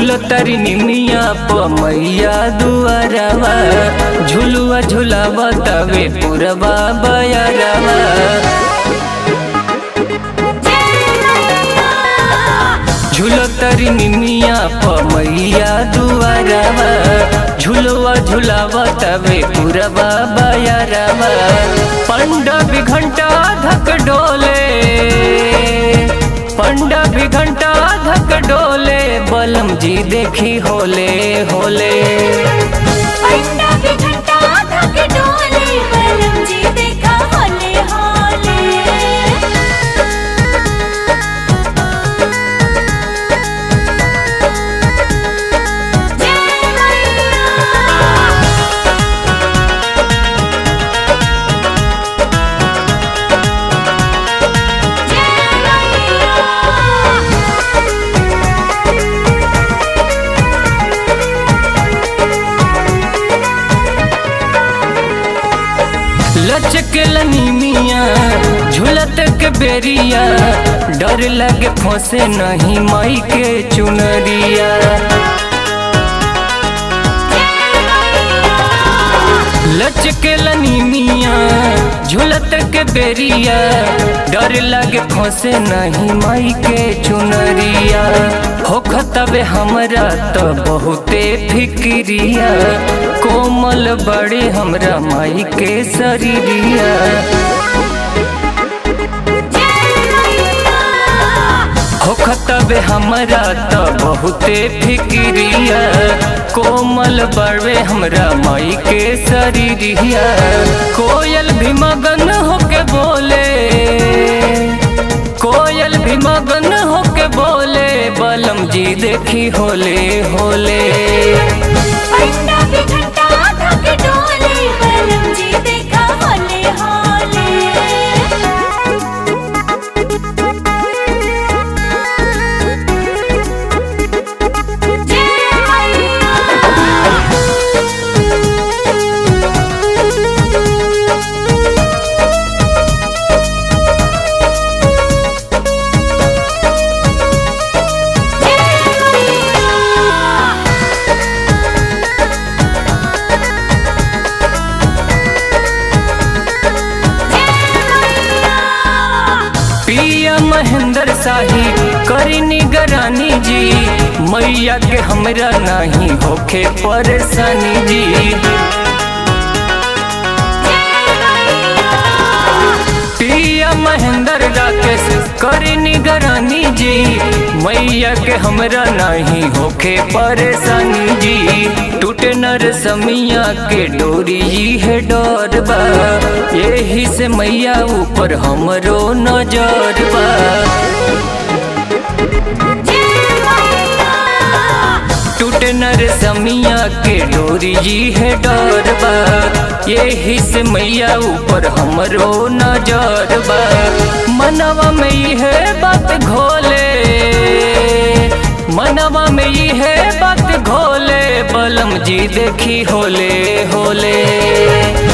झूलतरी निमिया पमैया दुआरवा झुलुआ झुलावा तवे पुरवा बयरवा झूलतरी निमिया पमैया दुआरवा झुलुआ झुलावा तवे पुरवा बयरवा पंडा भी घंटा धक डोले पंडा भी घंटा धक डोले बलम जी देखी होले होले पंडा भी घंटा धक डोले बलम जी देखा होले होले जय मैया जय मैया लचक लनीमिया झूलत के बेरिया डर लगे फंसे नहीं माई के चुनरिया लचक लनीमिया झूलत के बेरिया डर लगे फंसे नहीं माई के चुनरिया होखतबे हमरा तो बहुते फिक्रिया कोमल बड़े हमरा माई के शरीरिया होखतबे हमरा तो बहुते फिक्रिया कोमल बड़े हमरा माई के शरीरिया कोयल भी मगन होके बोले कोयल भी मगन होके बोले बलम जी देखी होले होले पंडा भी घंटा धक डोले बलम जी देखा होले होले जय मैया पिया महेंद्र शाही करी निगरानी जी मैया के हमरा नहीं होखे परेशानी जी पिया महेंद्र राकेश करी निगरानी जी मैया के हमरा नहीं होखे परेशानी जी टूटे नर समिया के डोरी जी है डर बा यही से मैया ऊपर हमरो नजर बा टूटे नर समिया के डोरी जी है डर बा यही से मैया ऊपर हमरो नजर बा मनवा में ई है बात घोले मनवा में ई है बात घोले बलम जी देखी होले होले